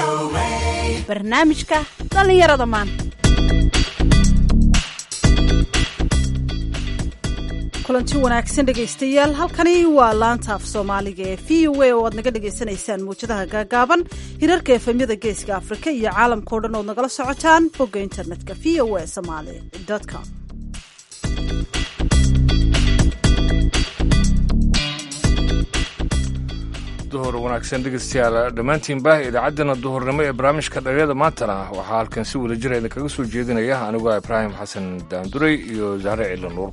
barnaamijka dhallinyarada maanta kulanti wanaagsan dhegaystayaal halkani waa laanta af soomaaliga ee v o a oo aad naga dhagaysanaysaan muwjadaha gaagaaban hirarka efemyada geeska afrika iyo caalamkao dhan ood nagala socotaan bogga internetka v o a somaly com duhur wanaagsan dhegeystayaal dhammaantiinba idaacaddana duhurnimo ee barnaamijka dhalinyada maantana waxaa halkan si wada jira idinkaga soo jeedinaya anigoo ibraahim xasan daanduray iyo zahre ciila nuur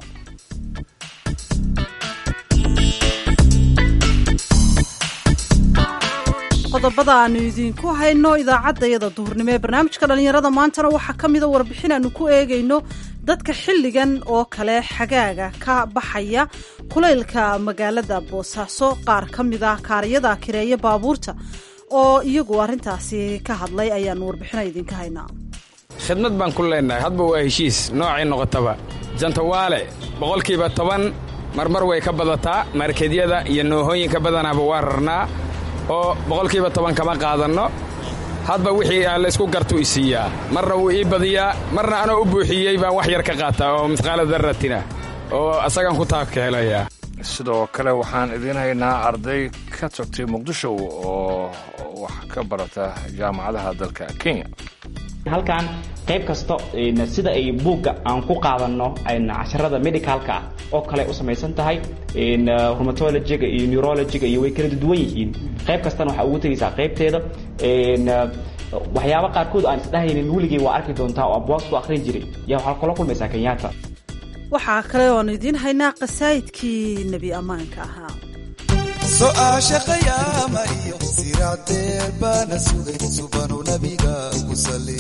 qodobada aanu idiinku hayno idaacaddayada duhurnimo ee barnaamijka dhallinyarada maantana waxaa ka mida warbixin aanu ku eegayno dadka xilligan oo kale xagaaga ka baxaya kulaylka magaalada boosaaso qaar ka mid ah kaariyada kireeya baabuurta oo iyagu arrintaasi ka hadlay ayaanu warbixina idinka haynaa khidmad baan ku leennahay hadba waa heshiis noocay noqotaba jantawaale boqolkiiba toban marmar way ka badataa markedyada iyo noohooyinka badanaaba waa rarnaa oo boqolkiiba toban kama qaadanno hadba wixii aan laysku gartuu i siiyaa marna wuu ii badiyaa marna anoo u buuxiyey baan wax yar ka qaataa oo misqaala darratina oo asagaan ku taabka helayaa sidoo kale waxaan idiin haynaa arday ka tagtay muqdisho oo wax ka barata jaamacadaha dalka kenya halkan qayb kasta sida ay buugga aan ku qaadanno casharada medicalka ah oo kale u samaysan tahay rheumatologiga iyo neurologiga iyo way kala duwan yihiin qayb kastana waxaa ugu tegaysaa qaybteeda waxyaaba qaarkood aan isdhahaynin weligay waa arki doontaa oo abwaas ku akhrin jiray yaa waxaa kula kulmaysaa kenyaata waxaa kale oanu idiin haynaa qasaa'idkii nebi ammaanka ahaa so'aasha qayaama iyo siraadeer baana sugay subanu nabiga ku sali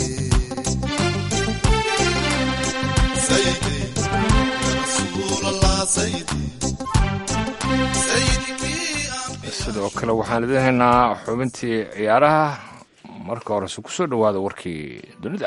sidoo kale waxaan idiin haynaa xubintii ciyaaraha marka horese ku soo dhowaada warkii dunida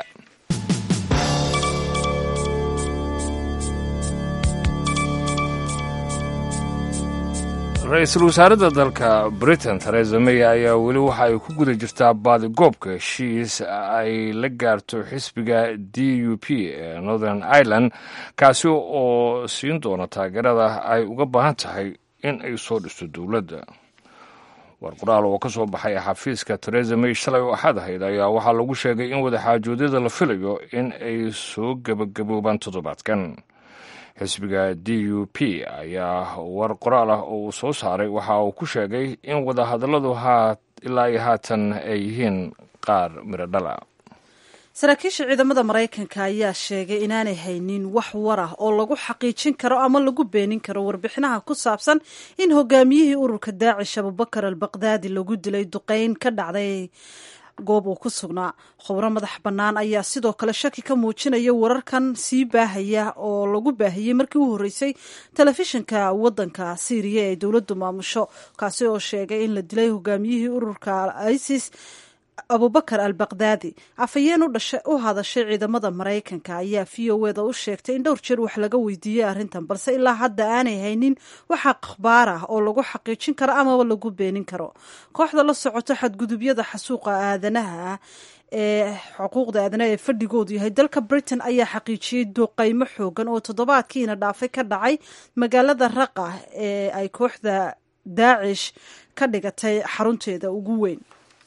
ra-iisul wasaaradda dalka britain theresa may ayaa weli waxa ay ku guda jirtaa baadigoobka heshiis ay la gaarto xisbiga d u p ee northern ireland kaasi oo siin doona taageerada ay uga baahan tahay in ay soo dhisto dowladda war qoraal oo ka soo baxay xafiiska theresa may shalay oo axad ahayd ayaa waxaa lagu sheegay in wadaxaajoodyada la filayo in ay soo gebagaboobaan toddobaadkan xisbiga d u p ayaa war qoraal ah oo uu soo saaray waxa uu ku sheegay in wadahadalladu ilaa iyo haatan ay yihiin qaar midho dhala saraakiisha ciidamada maraykanka ayaa sheegay inaanay haynin wax war ah oo lagu xaqiijin karo ama lagu beenin karo warbixinaha ku saabsan in hogaamiyihii ururka daacish abubakar al baqdaadi lagu dilay duqeyn ka dhacday goob uu ku sugnaa khubro madax bannaan ayaa sidoo kale shaki ka muujinaya wararkan sii baahaya oo lagu baahiyey markii u horreysay telefishinka waddanka syriya ee dowladdu maamusho kaasi oo sheegay in la dilay hogaamiyihii ururka isis abubakar al baqdaadi afhayeen u hadashay ciidamada maraykanka ayaa v o eda u sheegtay in dhowr jeer wax laga weydiiyey arrintan balse ilaa hadda aanay haynin wax akhbaar ah oo lagu xaqiijin karo amaba lagu beenin karo kooxda la socoto xadgudubyada xasuuqa aadanaha ee xuquuqda aadanaha ee fadhigoodu yahay dalka britain ayaa xaqiijiyey duqaymo xoogan oo toddobaadkiina dhaafay ka dhacay magaalada raqa ee ay kooxda daacish ka dhigatay xarunteeda ugu weyn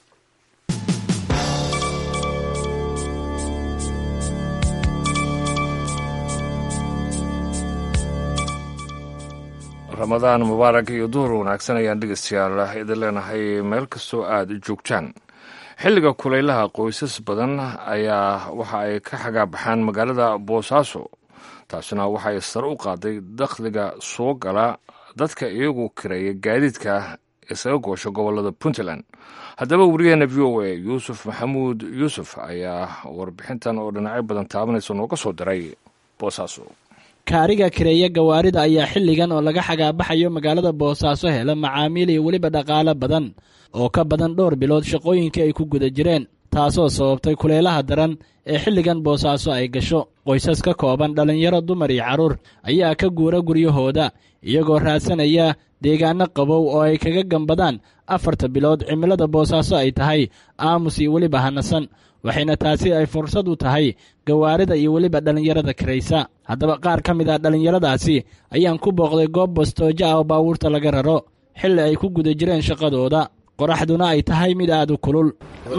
ramadaan mubaarak iyo duhur wanaagsan ayaan dhegeystayaal idin leenahay meel kastoo aad joogtaan xilliga kulaylaha qoysas badan ayaa waxa ay ka xagaabaxaan magaalada boosaaso taasina waxay sare u qaaday dakhliga soo gala dadka iyagu kireeya gaadiidka isaga goosha gobolada puntland haddaba wariyaheena v o a yuusuf maxamuud yuusuf ayaa warbixintan oo dhinacyo badan taabanaysa nooga soo diray boosaaso kaariga kireeya gawaarida ayaa xilligan oo laga xagaabaxayo magaalada boosaaso hela macaamiil iyo weliba dhaqaalo badan oo ka badan dhowr bilood shaqooyinkii ay ku guda jireen taasoo sababtay kuleelaha daran ee xilligan boosaaso ay gasho qoysas ka kooban dhallinyaro dumar iyo carruur ayaa ka guura guryahooda iyagoo raadsanaya deegaanno qabow oo ay kaga gambadaan afarta bilood cimilada boosaaso ay tahay aamus iyo weliba hanasan waxayna taasi ay fursad u tahay gawaarida iyo weliba dhallinyarada karaysa haddaba qaar ka mid ah dhallinyaradaasi ayaan ku booqday goob bastoojo ah oo baabuurta laga raro xilli ay ku guda jireen shaqadooda qoraxduna ay tahay mid aad u kulul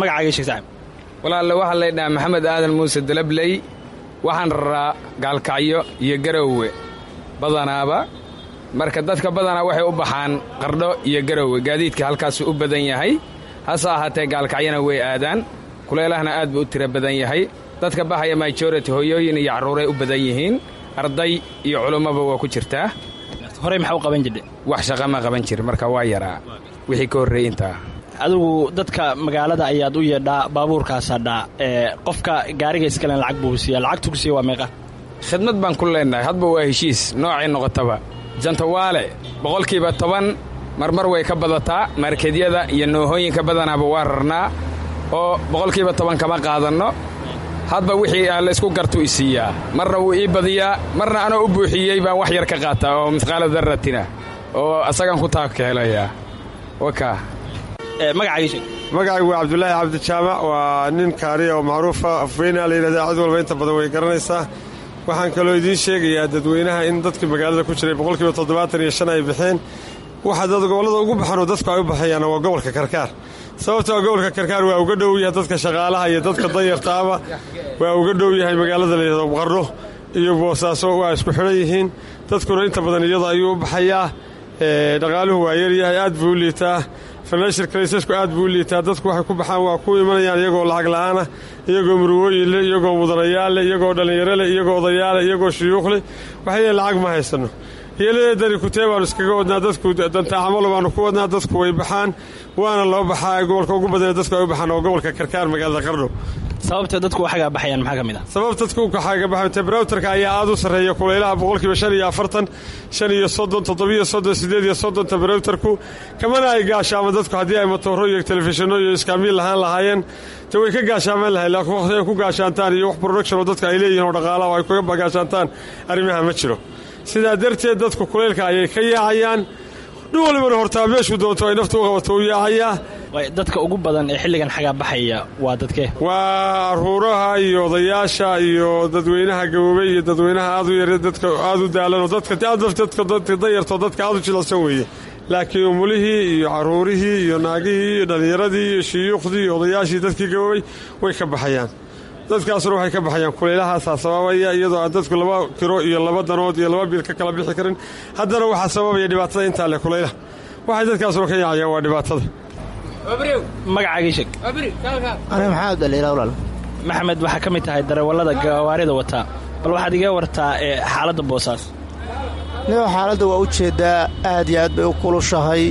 walaalle waxaa laydhahaa maxamed aadan muuse dalabley waxaan raraa gaalkacyo iyo garowe badanaaba marka dadka badanaa waxay u baxaan qardho iyo garowe gaadiidka halkaasu u badan yahay hase ahaatee gaalkacyona way aadaan kuleelahana aad buu u tira badan yahay dadka baxaya majority hoyooyin iyo carruuray u badan yihiin arday iyo culummaba waa ku jirtaa horey maxaa u qaban jirde wax shaqa ma qaban jir marka waa yaraa wixii ka horreeyey intaa adigu dadka magaalada ayaad u yeedhaa baabuurkaasadhaa ee qofka gaariga iskalen lacag buu siiya lacagtu ku siiya waa meeqa khidmad baan ku leennahay hadba waa heshiis noocay noqotaba jantawaale boqolkiiba toban marmar way ka badataa markedyada iyo noohooyinka badanaaba waa rarnaa oo boqolkiiba toban kama qaadanno hadba wixii aan la isku gartu i siiyaa marna wuu ii badiyaa marna anoo u buuxiyey baan wax yar ka qaataa oo mihqaala darratina oo asagaan ku taabkeelayaa wakaa magacaygu waa cabdulaahi cabdijaamac waa nin kaariya oo macruufa afweynaa la yidhahda cid walba inta badan way garanaysaa waxaan kaloo idiin sheegayaa dadweynaha in dadkii magaalada ku jiray boqolkiiba toddobaatan iyo shan ay baxeen waxa dad gobollada ugu baxanoo dadku ay u baxayaana waa gobolka karkaar sababtoo gobolka karkaar waa uga dhow yahay dadka shaqaalaha iyo dadka danyartaaba waa uga dhow yahay magaalada la yidhahdo qarno iyo boosaaso waa isku xidhan yihiin dadkuna inta badan iyada ayuu u baxayaa dhaqaaluhu waa yaryahay aad buu u liitaa financial crisisku aad buu u liitaa dadku waxay ku baxaan waa ku imanayaan iyagoo lacag la'aana iyagoo murwooyin leh iyagoo mudanayaal leh iyagoo dhallinyaro leh iyagoo odayaalleh iyagoo shuyuuq leh waxay leeyiin lacag ma haysanno yeeladeedani kutee baanu iskaga wadnaa dadku dantaacamalo baanu ku wadnaa dadku way baxaan waana loo baxaa gobolka ugu badana dadku ay u baxaan oo gobolka karkaar magaalada qardho sababta dadku waxagaa baxayaan maxaa ka mid ah sabab dadku kaxaaga baxayan temberatuarka ayaa aad u sarreeya kulaylaha boqolkiiba shan iyo afartan shan iyo soddon toddobiyo soddon siddeed iyo soddon temberatuarku kamana ay gaashaaman dadku haddii ay matooro iyo telefishinno iyo iskaamiil lahaan lahaayeen te way ka gaashaaman lahayn laakiin waqti ay ku gaashaantaan iyo wax production oo dadka ay leeyihin oo dhaqaalaha ay kaga gaashaantaan arrimaha ma jiro sidaa darteed dadku kulaylka ayay ka yaacayaan dhin walibana hortaa meeshuu doonto ay naftu u qabato u yaacayaa dadka ugu badan ee xilligan xagaa baxaya waa dadkee waa aruuraha iyo odayaasha iyo dadweynaha gaboobey iyo dadweynaha aad u yar dadka aad u daalanoo dadka danyartoo dadka aad u jilicsan weeye laakiin umulihii iyo caruurihii iyo naagihii iyo dhallinyaradii iyo shiyuukhdii iyo odayaashii dadkii gaboobey way ka baxayaan dadkaasuna waxay ka baxayaan kuleylahaasaa sababaya iyadoo aan dadku laba kiro iyo laba danood iyo laba bil ka kala bixi karin haddana waxaa sababaya dhibaatada intaa leh kulaylaha waxay dadkaasuna ka yaacayaan waa dhibaatada magacaagii sheeg aniga maxamed aliila walaal maxamed waxaa ka mid tahay darawallada gawaarida wataa bal waxaad iga wartaa ee xaaladda boosaas nigo xaaladda waa u jeeddaa aad iyo aad bay u kulushahay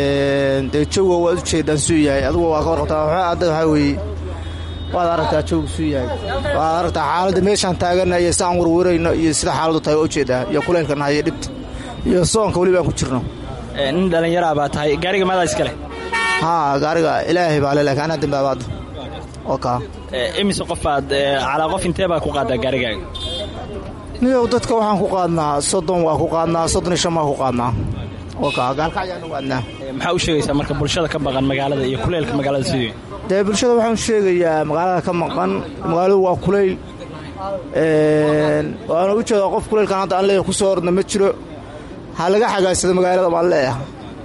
dee jawga waad u jeeddaan suu yahay adugu waa ka warqabtaa adda waxaa weeye waad aragtaa jawgu suu yahay waad aragtaa xaaladda meeshaan taaganna iyo si aan warwarayno iyo sida xaaladdu tahay waa u jeeddaa iyo kulaylkana iyo dhibta iyo soonka weli baan ku jirno nin dhallinyaraa baa tahay gaariga maadaa iska leh haa gaariga ilaahay baa le laakiin anaa dambaabaadda oo kaa imise qofaad calaa qof intee baa ku qaadaa gaarigaaga niyow dadka waxaan ku qaadnaa soddon waa ku qaadnaa soddon iyo shan baa ku qaadnaa oo kaa gaalkacyaan u aadnaa maxaa u sheegaysaa marka bulshada ka maqan magaalada iyo kuleylka magaalada sidii dee bulshada waxaan sheegayaa magaalada ka maqan magaaladu waa kulayl waana u jeedaa qof kulaylkan hadda aan leeyahay ku soo ordna ma jiro ha laga xagaagsado magaalada baan leeyahay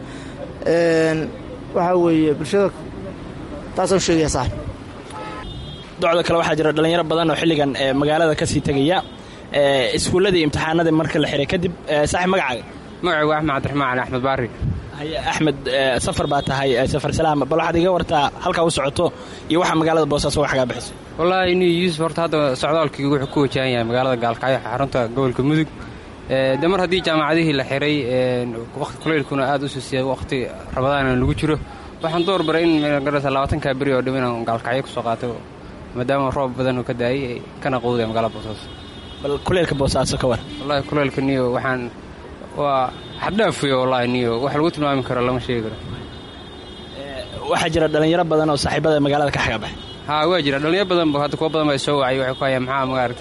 waxaa weeye bulshada taasaan sheegaya saaxib docda kale waxaa jira dhallinyaro badan oo xilligan magaalada ka sii tegaya iskuulladii imtixaanadii marka la xihay kadib saaxib magacaaga magacaygu axmed cabdiraxmaan axmed baari haye axmed safar baa tahay safar salaam bal waxaad iga wartaa halkaa u socoto iyo waxaa magaalada boosaaso wax xagaa bixiso wallaahi ni yuusuf horta hadda socdaalkii wuxuu ku wajahan yahay magaalada gaalkacyo xarunta gobolka mudug de mar haddii jaamacadihii la xiray waqti kulaylkuna aad u suusiyay waqti rabadaana lagu jiro waxaan door baray in magarasa labaatankaa beri oo dham inaan gaalkacyo kusoo qaato maadaama roob badan uu ka daayay kana qowdaya magaalada boosaaso bal kuleylka boosaaso ka war wallahi kuleylka niyo waxaan waa xaddhaafuyo wallahi niyo wax lagu tilmaami karo lama sheegi karo waxaa jira dhallinyaro badan oo saaxiibada magaalada ka xagaa baxay haa waa jira dhallinyaro badan ba hadda kuwa badan baa soo wacay waxay ku hayaan maxaa maaragtay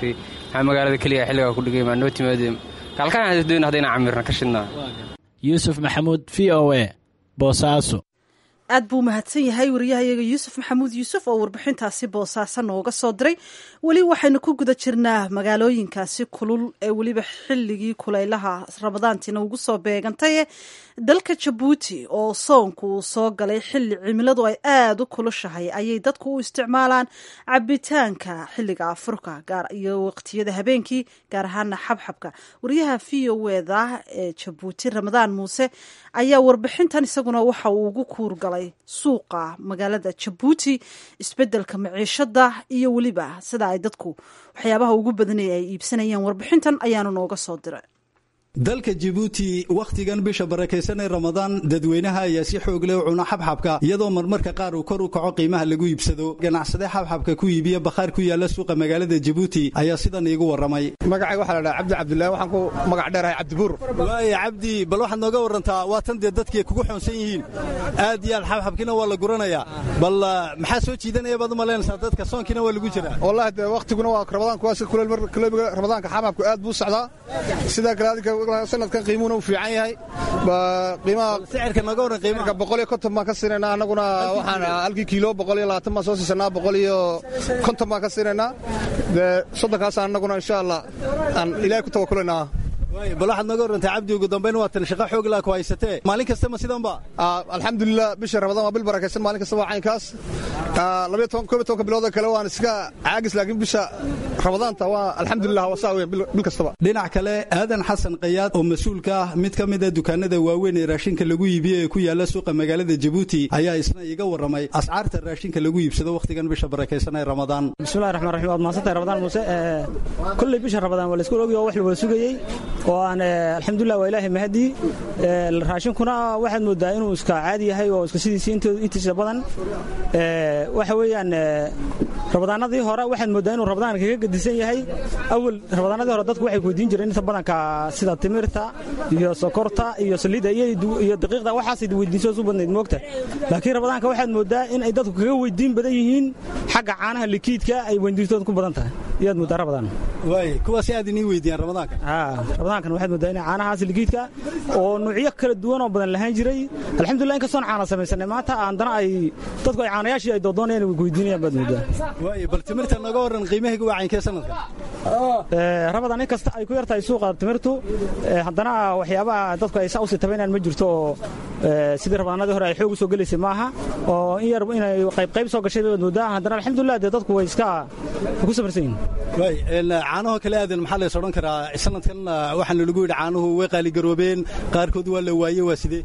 maxaa magaalada keliya xilligaa ku dhigay maa noo timaadeen gaalkacyo doon haddayna camirna ka shidnaa yuusuf maxamuud v o a boosaaso aad buu mahadsan yahay wariyahayaga yuusuf maxamuud yuusuf oo warbixintaasi boosaaso nooga soo diray weli waxaynu ku guda jirnaa magaalooyinkaasi kulul ee weliba xilligii kulaylaha ramadaantiina ugu soo beegantaye dalka jabuuti oo soonku uu soo galay xilli cimiladu ay aada u kulushahay ayay dadku u isticmaalaan cabitaanka xilliga afurka iyo waqtiyada habeenkii gaar ahaana xabxabka wariyaha v o eda ee jabuuti ramadaan muuse ayaa warbixintan isaguna waxa uu ugu kuurgalay suuqa magaalada jabuuti isbedelka maciishada iyo weliba sida ay dadku waxyaabaha ugu badanaya ay iibsanayaan warbixintan ayaanu nooga soo diray dalka jibuuti wakhtigan bisha barakaysan ee ramadaan dadweynaha ayaa si xoog leh u cuna xabxabka iyadoo marmarka qaar uu kor u kaco qiimaha lagu iibsado ganacsade xabxabka ku iibiya bakhaar ku yaala suuqa magaalada jibuuti ayaa sidan iigu warramay magacayga waxaa la dhaha cabdi cabdillahi waxaan ku magac dheerahay cabdibuur waaya cabdi bal waxaad nooga warrantaa waa tan dee dadkii kugu xoonsan yihiin aad iyo aad xabxabkiina waa la guranayaa bal maxaa soo jiidanaya baad u malaynaysaa dadka soonkiina waa lagu jiraa wallahi dee wakhtiguna waa ramadaanku waa si kuleel mar kuleybiga ramadaanka xabxabku aad buu socdaa sidaa kale adinka sanadkan qiimuhuna uu fiican yahay qiimaha sicirka naga waran qiimaha boqol iyo konton baan ka siinaynaa annaguna waxaan halkii kiilo boqol iyo labaatan baan soo siisanaa boqol iyo konton baan ka siinaynaa dee soddonkaasaan annaguna insha allah aan ilaahay ku tawakulaynaa bal waxaad naga warrantaa cabdi ugu dambayn waa tan shaqo xoog laa ku haysatee maalin kasta ma sidanba alxamdulilah bisha ramadaan waa bil barakaysan maalin kasta waa caynkaas labayo toban koob iyo tobanka bilooda kale waan iska caagis laakiin bisha ramadaanta waa alxamdulilah waa saa weyn bil kastaba dhinac kale aadan xasan kayaad oo mas-uulka ah mid ka mida dukaanada waaweyn ee raashinka lagu iibiyo ee ku yaala suuqa magaalada jabuuti ayaa isna iiga warramay ascaarta raashinka lagu iibsado wakhtigan bisha barakaysan ee ramadaan bismillahi raxmaan raxiim waad mahadsantahay ramadaan muuse kolley bisha ramadaan waa la isku ogi oo wax la wada sugayey oo aan alxamdulilah waa ilaahay mahadii raashinkuna waxaad moodaa inuu iska caadi yahay oo iska sidiisii intiisa badan waxa weeyaan ramadaanadii hore waxaad moodaa inuu ramadaanka kaga gedisan yahay awal ramadaanadii hore dadku waxay weydiin jireen inta badanka sida timirta iyo sokorta iyo saliidda iyo daqiiqda waxaasay weydiinso u badnayd moogta laakiin ramadaanka waxaad moodaa in ay dadku kaga weydiin badan yihiin xagga caanaha likiidka ay weydiintooda ku badan tahay iyaad moodaa ramadaan waay kuwaasi aad inii weydiiyaan ramadaanka ramadaankan waxaad moodaa in caanahaas likiidka oo nuucyo kala duwan oo badan lahaan jiray alxamdulillah in kastoon caana samaysanay maanta haddana ay dadku ay caanayaashii ay doodoonayaan way weydiinayaan baad moodaa waay bal timirta naga warran qiimahayga waa caynkee sanadka ramadaan in kasta ay ku yartahay suuqa timirtu haddana waxyaabaha dadku ay saa usii tabaynayaan ma jirto oo sidii ramadaanadii hore ay xoog u soo gelaysay maaha oo in yar inay qayb qayb soo gashay baad moodaa haddana alxamdulillah dee dadku way iska ku safarsan yihin waay caanaho kale aadan maxaa lays odhan karaa sanadkan waxaana lagu yidhi caanuhu way qaaligaroobeen qaarkood waa la waaye waa sidee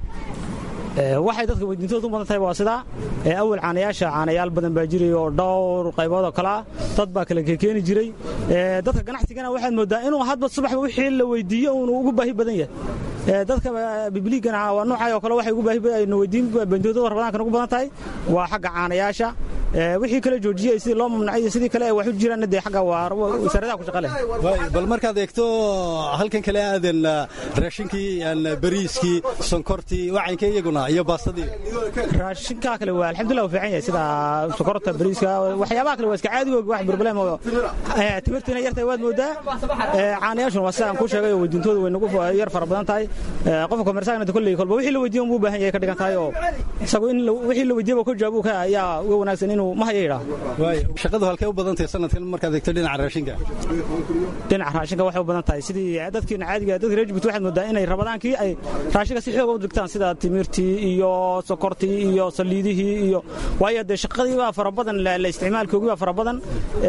waxay dadka weydiintooda u badan tahay waa sidaa awal caanayaasha caanayaal badan baa jiray oo dhowr qaybood oo kalea dad baa kale kekeeni jiray dadka ganacsigana waxaad moodaa inuu hadba subaxba wixii la weydiiyo uunu ugu baahi badan yahay dadka bibliigana waa noocay oo kale waxay ugu baahi weydiin bentooda ramadaankan ugu badan tahay waa xagga caanayaasha wixii kale joojiyey sidii loo mamnucay sidii kale ay wax u jiraan dee xagga waa wasaaradaha ku shaqa leh bal markaad eegto halkan kale aadan raashinkii bariiskii sonkortii wacaynka iyaguna iyo baastadii raashinkaa kale waa alxamdulillah waa fiican yahay sida sokorta bariiska waxyaabaha kale waa iska caadigoog wax problem oo timirtiina yartahay waad moodaa caanayaashuna waa sida aan kuu sheegay oo weydiintooda way nagu yar fara badan tahay qofka komersaanada kolley kolba wixii la weydiiyo unbuu baahan yahay ka dhigan tahay oo isagu in wixii la weydiiyaba ka jawaab ka ayaa uga wanaagsan inuu ma haya yidhaa shaqadu halkee u badan tahay sanadkan markaad eegto dhinaca raashinka dhinaca raashinka waxay u badan tahay sidii dadkiina caadiga dadka reer jibuuti waxaad moodaa inay ramadaankii ay raashinka si xooga u digtaan sida timirtii iyo sokortii iyo saliidihii iyo waayo dee shaqadii baa fara badan la isticmaalkoogii baa fara badan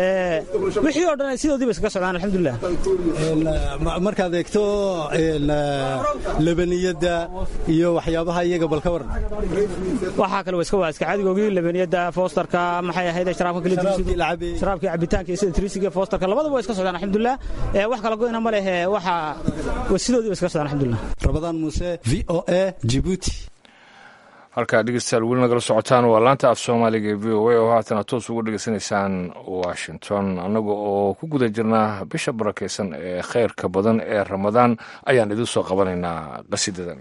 wixii oo dhan sidoodii bay iskaga socdaan alxamdulilah markaad eegto labaniyadda iyo waxyaabaha iyaga bal ka waran waxaa kale iska waa iska caadigoogii labaniyadda foostarka maxay ahayd sharaabka kale sharaabkii cabitaanka iyo sida trisiga foostarka labadaba waa iska socdaan alxamdulilah wax kala goyna ma leh waxa sidoodii ba iskaga socdaan alxamdulilah rabadaan muuse v o a jibuuti halkaa dhegeystayaal weli nagala socotaan waa laanta af soomaaliga ee v o a oo haatana toos ugu dhegeysanaysaan washington annaga oo ku guda jirnaa bisha barakaysan ee khayrka badan ee ramadaan ayaan idin soo qabanaynaa qasidadan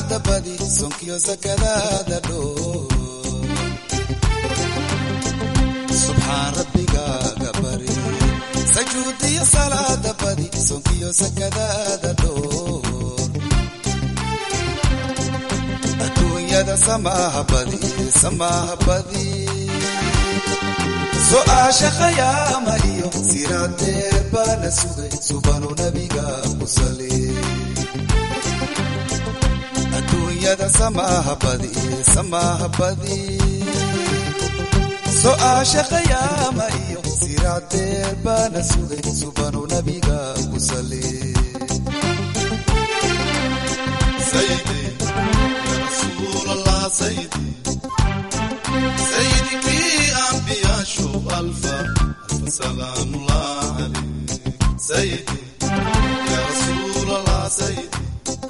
salaada badi sonkiyo sakadaada dhoo subxaan rabbigaaga bari sajuudiyo salaada badi sonkiyo sakadaada dhoo adduunyada samaaha badi samaaha badi su'aasha khayaama iyo siraadeer baana sugay subanu nabiga ku sali adduunyada samaaha badi samaaha badi su'aasha khayaama iyo siraadeer baana sugay subanu nabiga ku sali سيدي يا رسول الله سيدي سيدك أنبياء شوف ألفا ألف سلام الله عليك سيدي يا رسول الله سيدي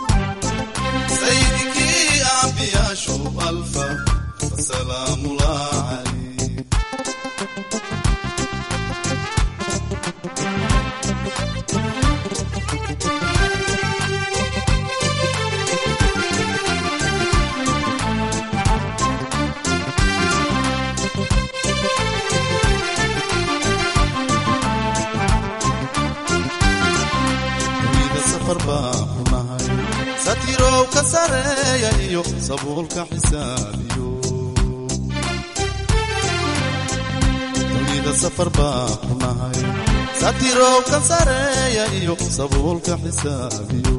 سيدك أنبياء شوف ألفا ألف سلام الله عليك dunida safar baan ku nahay satirow ka sareeya iyo sabuulka xisaabiyo dunida safar baan ku nahay satirow ka sareeya iyo sabuulka xisaabiyo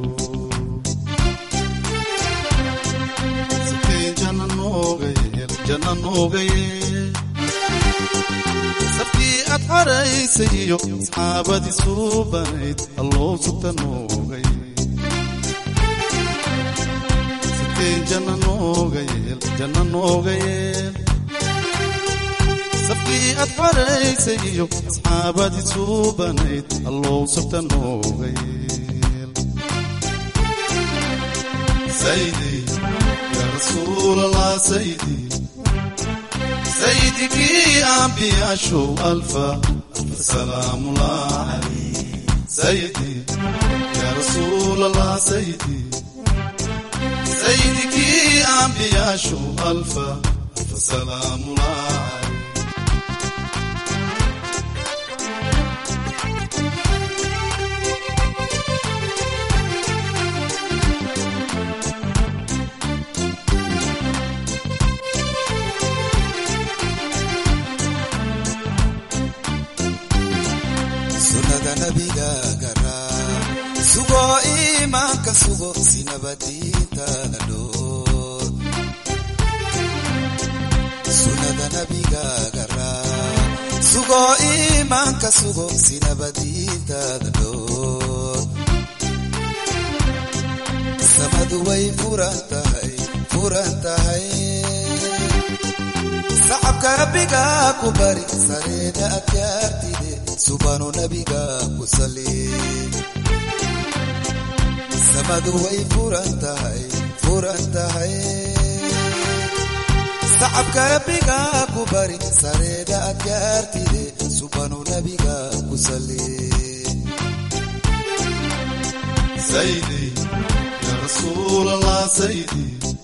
siteen janna nooga yeel janna nooga yeel safkii aad xaraysay iyo asxaabadii suubanayd alloo sugta noogay siteen janna nooga yeel janna nooga yeel safkii aad xaraysay iyo asxaabadii suubanayd alloo sugta nooga yeel saydi yaa rasuul allah saydi سيدك أنبياء شو ألفا ألف سلام الله عليك سيدي يا رسول الله سيدي سيدك أنبياء شو ألفا ألف سلام الله عليك sunnada nabigaaga raac sugo iimaanka sugo si nabadiintaada dhoor sunnada nabigaaga raac sugo iimaanka sugo si nabadiintaada dhoor samadu way furan tahay furan tahay sacabka rabbiga ku bari sareeda adkaartide subanu nabiga ku sali samadu way furan tahay furan tahay sacabka rabbiga ku bari sareeda adkaartide subanu nabiga ku sali سيدي يا رسول الله سيدي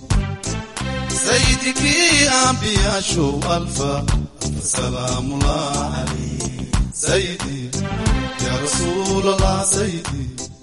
سيدك أنبياء شو ألفا ألف سلام الله عليك سيدي يا رسول الله سيدي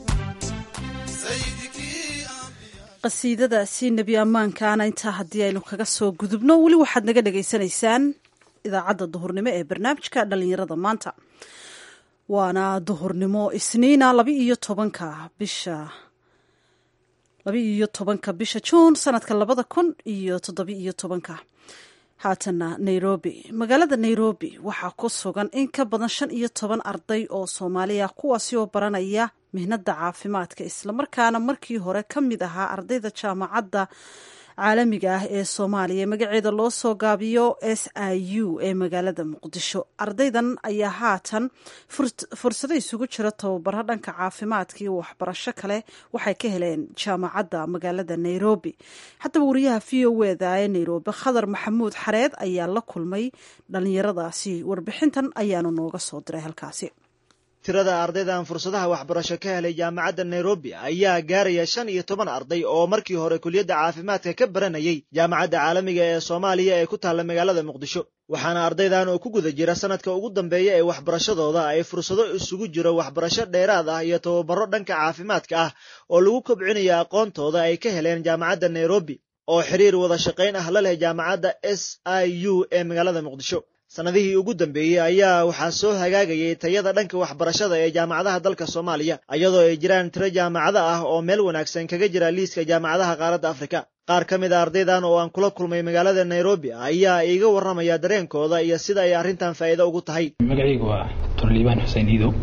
qasiidadaasi nebi ammaankaana intaa haddii aynu kaga soo gudubno weli waxaad naga dhagaysanaysaan idaacadda duhurnimo ee barnaamijka dhallinyarada maanta waana duhurnimo isniina laba iyo tobanka bisha laba iyo tobanka bisha juun sanadka labada kun iyo toddoba iyo tobanka haatana nairobi magaalada nairobi waxaa ku sugan in ka badan shan iyo toban arday oo soomaaliya kuwaasi oo baranaya mihnada caafimaadka islamarkaana markii hore ka mid ahaa ardayda jaamacadda caalamiga ah ee soomaaliya magaceeda loo soo gaabiyo s i u ee magaalada muqdisho ardaydan ayaa haatan fursado isugu jira tababaro dhanka caafimaadka iyo waxbarasho kale waxay ka heleen jaamacadda magaalada nairobi haddaba wariyaha v o eda ee nairobi khadar maxamuud xareed ayaa la kulmay dhalinyaradaasi warbixintan ayaanu nooga soo diray halkaasi tirada ardaydan fursadaha waxbarasho ka helay jaamacadda nairobi ayaa gaaraya shan iyo toban arday oo markii hore kuliyadda caafimaadka ka baranayay jaamacadda caalamiga ee soomaaliya ee ku taalla magaalada muqdisho waxaana ardaydan oo ku guda jira sanadka ugu dambeeya ee waxbarashadooda ay fursado isugu jiro waxbarasho dheeraad ah iyo tababaro dhanka caafimaadka ah oo lagu kobcinayo aqoontooda ay ka heleen jaamacadda nairobi oo xiriir wada shaqayn ah la leh jaamacadda s i u ee magaalada muqdisho sannadihii ugu dambeeyey ayaa waxaa soo hagaagayay tayada dhanka waxbarashada ee jaamacadaha dalka soomaaliya iyadoo ay jiraan tiro jaamacado ah oo meel wanaagsan kaga jira liiska jaamacadaha qaaradda afrika qaar ka mid a ardaydan oo aan kula kulmay magaalada nairobi ayaa iiga warramaya dareenkooda iyo sida ay arrintan faa'iido ugu tahay magacaygu waa dr liibaan xuseen iidow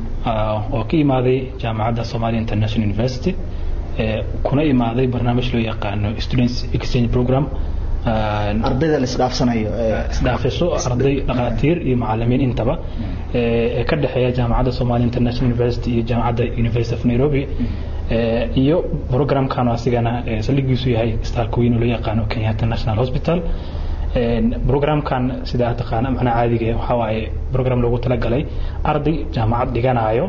oo ka imaaday jaamacadda somalia international university kuna imaaday barnaamij loo yaqaano students exchange program ardayda la isdhaafsanayo isdhaafasho arday dhakhaatiir iyo macalimiin intaba ee ka dhexeeya jaamacadda somalia international university iyo jaamacadda university of nairobi iyo programkan asigana saldhigiisu yahay istaalka weyn oo loo yaqaano kenyatta national hospital programkan sida taqaana macnaha caadiga waxaa waaye program loogu talagalay arday jaamacad dhiganayo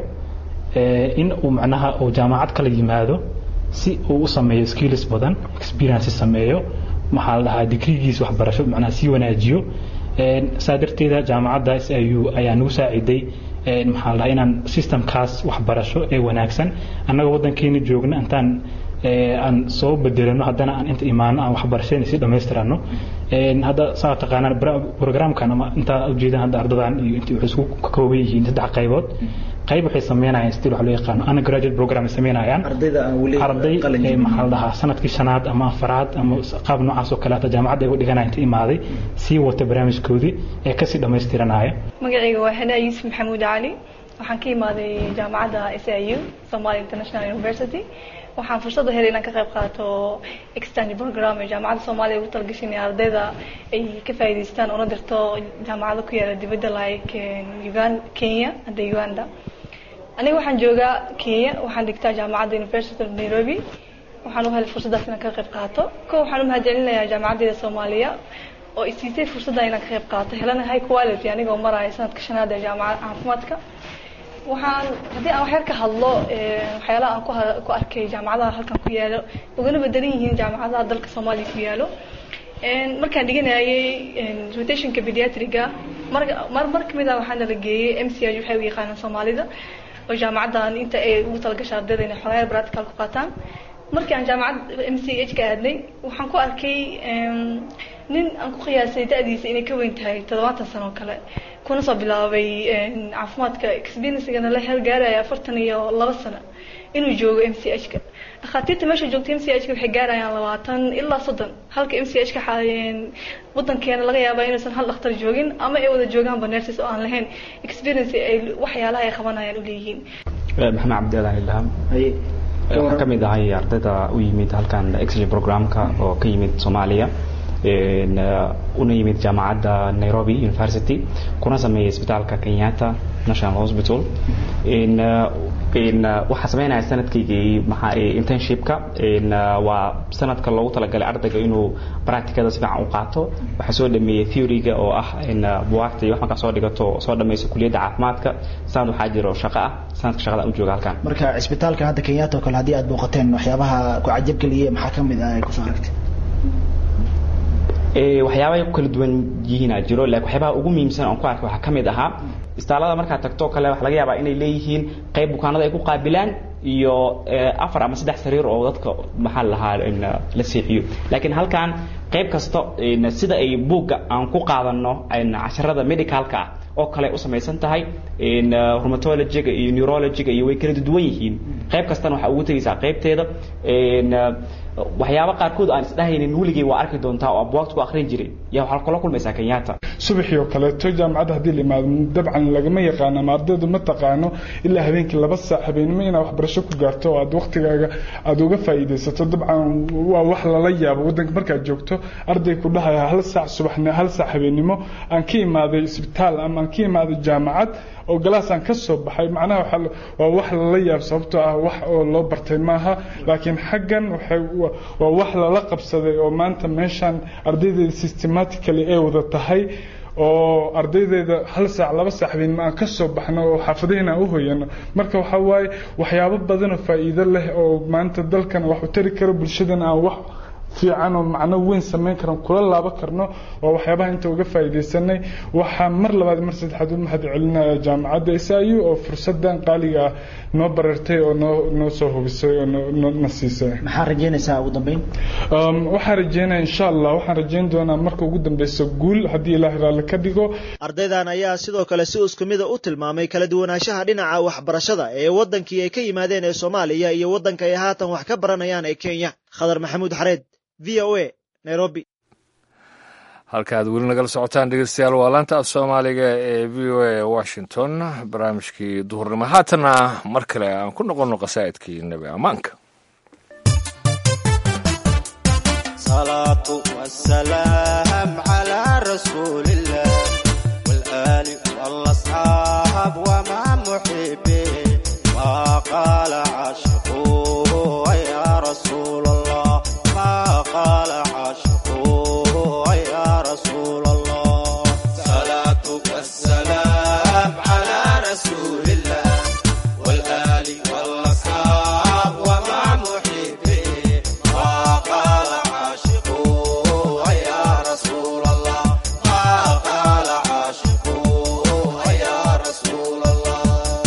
in uu macnaha uu jaamacad kala yimaado si uu u sameeyo skills badan experience sameeyo maxaa la dhahaa digrigiisa waxbarasho macnaha sii wanaajiyo saa darteeda jaamacadda s i u ayaa nagu saaciday maxaa la dhahaa inaan systemkaas waxbarasho ee wanaagsan annaga waddankeena joogna intaan aan soo bedelano haddana aan inta imaano aan waxbarashadeen si dhammaystirano hadda saa taqaanaan programkan ama intaa ujeedaan hadda ardadan iyo intii waxay isku ka kooban yihiin saddex qaybood qayb waxay sameynayaan stil waxa loo yaqaano undergraduate program ay sameynayaan arday maxaa la dhahaa sanadkii shanaad ama afaraad ama qaab noocaas oo kale hata jaamacadda ay u dhiganaya inta imaaday sii wata barnaamijkoodii ee kasii dhammaystiranaya magacayga waa hanaa yuusuf maxamuud cali waxaan ka imaaday jaamacadda s i u somalia international university waxaan fursad u helay inaan ka qayb qaato exchange program ee jaamacadda soomaaliya ugu talagashay in ardayda ay ka faa'iidaystaan una dirto jaamacado ku yaala dibadda like ugan kenya hadda uganda aniga waxaan joogaa kenya waxaan dhigtaa jaamacadda university of nairobi waxaan u helay fursaddaas inaan ka qayb qaato ko waxaan u mahadcelinayaa jaamacaddeeda soomaaliya oo isiisay fursadda inaan ka qayb qaato helana high quality anigoo maraya sanadka shanaad ee jaamacadda caafimaadka waxaan haddii aan waxyar ka hadlo waxyaalaha aan ku ku arkay jaamacadaha halkan ku yaalo ugana bedelan yihiin jaamacadaha dalka soomaaliya ku yaalo markaan dhiganayay rotationka pediatriga mar mar mar kamid ah waxaa nala geeyey m c h waxay u yaqaanaan soomaalida oo jaamacaddan inta ay ugu talagashay ardayda inay xogayaal practical ku qaataan markii aan jaamacad m c h ka aadnay waxaan ku arkay nin aan ku qiyaasay da-diisa inay ka weyn tahay toddobaatan sano oo kale kuna soo bilaabay caafimaadka experiencegana la hergaaraya afartan iyo laba sano inuu joogo m c h ka dhakhaatiirta meesha joogta m c h ka waxay gaarayaan labaatan ilaa soddon halka m c h ka wadankeena laga yaaba inuusan hal dhakhtar joogin ama ay wada joogaanba nurses oo aan lahayn experience ay waxyaalaha ay qabanayaan u leeyihiin maxamed cabdialaan ilham waxaan ka mid ahay ardayda u yimid halkan exchange programka oo ka yimid soomaaliya una yimid jaamacadda nairobi university kuna sameeyay isbitaalka kenyatta national hospital waxaa sameynaya sanadkaygii internshipka waa sanadka loogu talagalay ardayga inuu practicada si fiican u qaato waxaa soo dhameeyey theoryga oo ah buwaagta iyo wax markaa soo dhigato soo dhamayso kuliyadda caafimaadka sanad waxaa jiro shaqo ah sanadka shaqada u jooga halkan marka cisbitaalkan hadda kenyatta oo kale haddii aad booqateen waxyaabaha ku cajabgeliye maxaa ka mid ah ay kusoo aragtay waxyaabahay ku kala duwan yihiina jiro laakiin waxyaabaha ugu muhiimsan oon ku arkay waxaa ka mid ahaa istaalada markaad tagto kale waxa laga yaabaa inay leeyihiin qayb bukaanada ay ku qaabilaan iyo afar ama saddex sariir oo dadka maxaa lahaa la seexiyo laakiin halkan qayb kasta sida ay buugga aan ku qaadano casharada medicalka ah oo kale u samaysan tahay rheumatologyga iyo neurologyga iyo way kala duwan yihiin qayb kastana waxaa ugu tegaysaa qaybteeda waxyaaba qaarkood aan isdhahaynin weligay waa arki doontaa oo abwaagta ku akrin jiray yaa waxaa kula kulmaysaa kenyatta subaxii oo kaleeto jaamacadda haddii la imaado dabcan lagama yaqaano ama ardaydu ma taqaano ilaa habeenkii laba saac habeenimo inaad waxbarasho ku gaarto oo aad waktigaaga aada uga faa'iidaysato dabcan waa wax lala yaabo waddanka markaad joogto arday ku dhahaya hal saac subaxni hal saac habeenimo aan ka imaaday isbitaal ama aan ka imaaday jaamacad oo galaasaan ka soo baxay macnaha waa wax lala yaab sababtoo ah wax oo loo bartay maaha laakiin xaggan waxay waa wax lala qabsaday oo maanta meeshan ardaydeeda systematically ay wada tahay oo ardaydeeda hal saac laba saac habeenimo aan ka soo baxno oo xaafadaheena aan u hoyano marka waxaa waaye waxyaabo badan oo faa'iido leh oo maanta dalkan wax u tari karo bulshadana aan wax fiican oo macno weyn samayn karan kula laaban karno oo waxyaabaha inta uga faa'iidaysanay waxaa mar labaad mar saddexaad u mahad celinaya jaamacadda s i u oo fursadan qaaliga ah noo barartay oo noo noo soo hubisay oo noo na siisay maxaa rajeynaysaa ugu dambeyn waxaan rajeynaya insha allah waxaan rajeyn doonaa marka ugu dambeysa guul haddii ilaahay raalli ka dhigo ardaydan ayaa sidoo kale si isku mida u tilmaamay kala duwanaanshaha dhinaca waxbarashada ee waddankii ay ka yimaadeen ee soomaaliya iyo waddanka ay haatan wax ka baranayaan ee kenya khadar maxamuud xareed v o a nairobi halka aad weli nagala socotaan dhegeystayaal waa laanta af soomaaliga ee v o a washington barnaamijkii duhurnimo haatana mar kale aan ku noqonno qasaa'idkii nebi ammaanka salaatu wasalaam calaa rasuulillah walaali walasxaab wamaa muxibe maa qaala caashiquuhu yaa rasuul allah maa qaala caashiquuhu yaa rasuul allah salaatu wasalaam calaa rasuulillah walaali walasxaab wamaa muxibe maa qaala caashiquuhu yaa rasuul allah maa qaala caashiquuhu yaa rasuul allah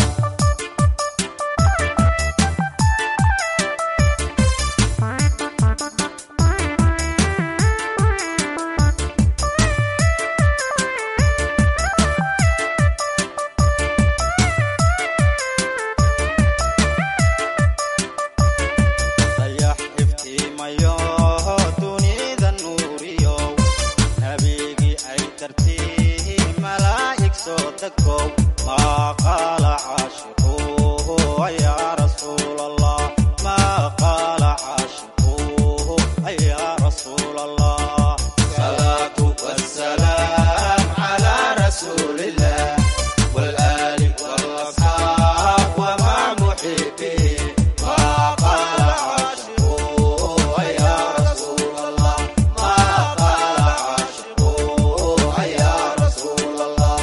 dayax iftiimayo dunida nuuriyo nabigii ay dartii malaa'ig soo degow maa qaala caashiquuhu yaa rasuul allah maa qaala caashiquuhu yaa rasuul allah salaatu wasalaam calaa rasuulillah walaali walasxaab wamaa muxibe maa qaala caashiquuhu yaa rasuul allah maa qaala caashiquuhu yaa rasuul allah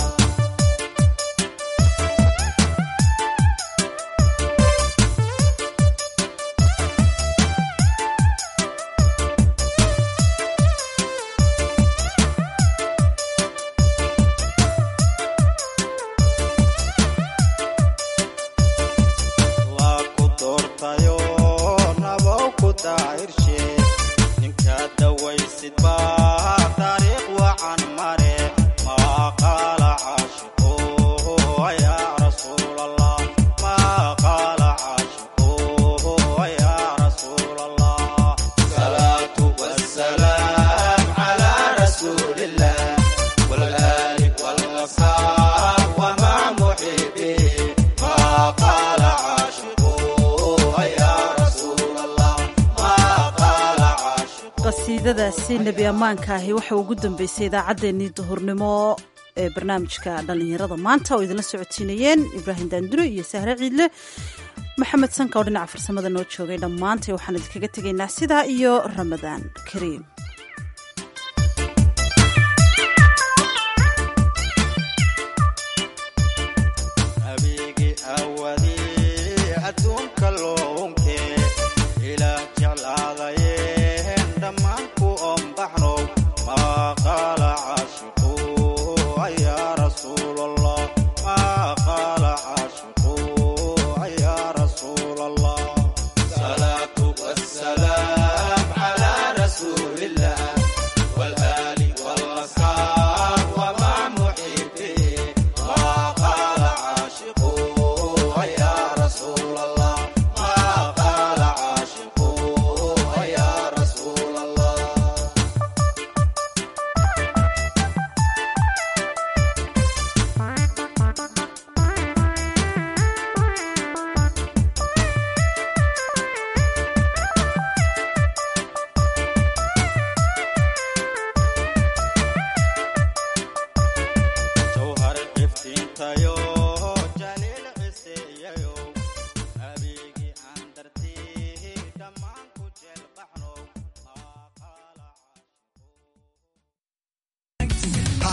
waa ku doortayo nabow ku daahirshe ninka dawaysid baa taariikh wacan mare maa qaala caashiquuhu yaa rasuul allah maa qaala caashiquuhu yaa rasuul allah salaatu wasalaam calaa rasuulillah walaali walasxaab wamaa muxibe maa qaala caashiquuhu yaa rasuul allah maa qaala qasiidadaasi nebi ammaanka ahi waxa ugu dambeysay idaacaddeenii duhurnimo ee barnaamijka dhallinyarada maanta oo idinla socotiinayeen ibraahim daandure iyo sahre ciidle maxamed sanka oo dhinaca farsamada noo joogay dhammaantay waxaan idinkaga tegaynaa sidaa iyo ramadaan kariim